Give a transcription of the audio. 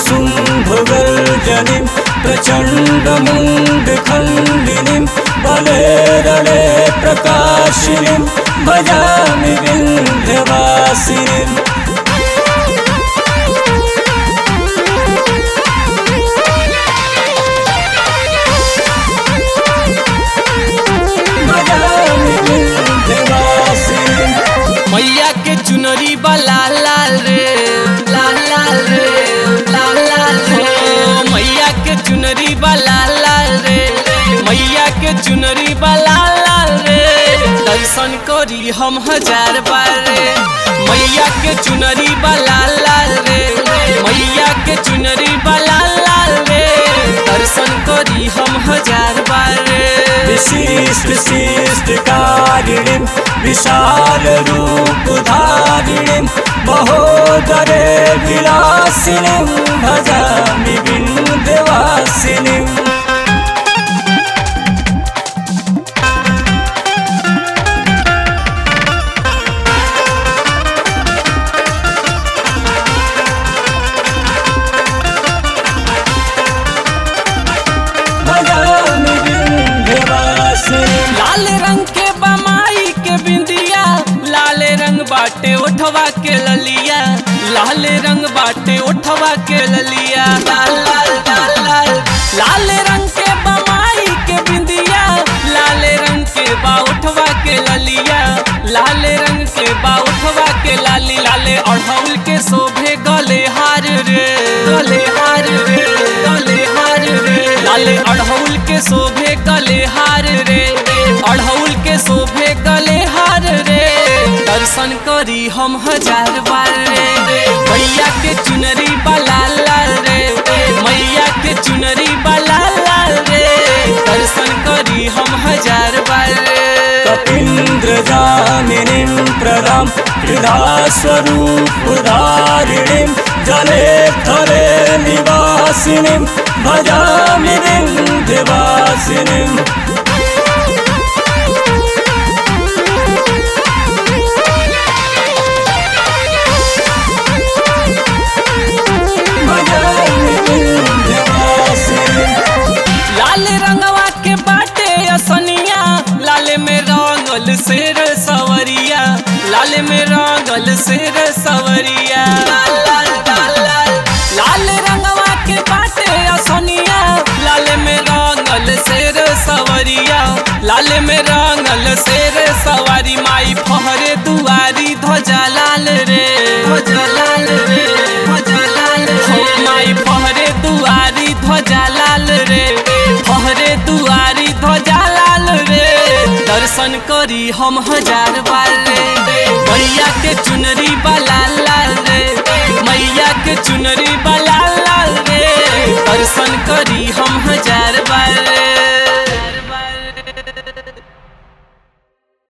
शुम्भगर्जनीं प्रचण्डमुण्डखण्डिनीं बले रणे प्रकाशिनीं भजामि विन्ध्यवासिनीम् भजामि विन्ध्यवासिनीम् मैया के चुनरी बा लाल लाल रे लाल लाल रे लाल लाल रे मैया के चुनरी बा लाल लाल रे मैया के चुनरी बा लाल लाल रे दर्शन करी हम हजार बार रे मैया के चुनरी बा लाल लाल रे मैया के चुनरी बा लाल लाल रे दर्शन करी हम हजार बार रे विशिष्ट शिष्ट कारिणीं विशाल रूप धारिणीं महोदरे विलासिनीं भजामि विन्ध्यवासिनीम् भजामि विन्ध्यवासिनीम् लाल रंग के बमाई के बिंदिया लाल रंग बाटे उठवा के ललिया लाल रंग बाटे उठवा के ललिया लाल लाल लाल लाल लाल रंग के बमाई के बिंदिया लाल रंग के बा उठवा के ललिया लाल रंग के बा उठवा के लाली लाले अढ़ौल के शोभे गले हार रे गले हार रे गले हार रे लाले अढ़ौल के शोभे गले हार रे अढ़ौल के शोभे गले हार रे दर्शन करी हम हजार बार रे मैया के चुनरी बाला लाल रे मैया के चुनरी बाला लाल रे दर्शन करी हम हजार बार रे कपीन्द्रजामिनीं प्रदां हृदास्वरूपधारिणीं जले थले निवासिनीं भजामि विन्ध्यवासिनीम् भजामि विन्ध्यवासिनीम् लाल रंगवा के बाटे असनिया लाल में रंगल शेर सवरिया लाल में रंगल शेर सवरिया लाल लाल लाल लाल लाल रंगवा के बाटे असनिया लाल में रंगल शेर सवरिया लाल में रंगल शेर सवारी माई फहरे दुआरी ध्वजा लाल रे ध्वजा लाल रे ध्वजा लाल रे माई फहरे दुआरी ध्वजा लाल रे फहरे दुआरी ध्वजा लाल रे दर्शन करी हम हजार बार रे मैया के चुनरी बा लाल लाल रे मैया के चुनरी बा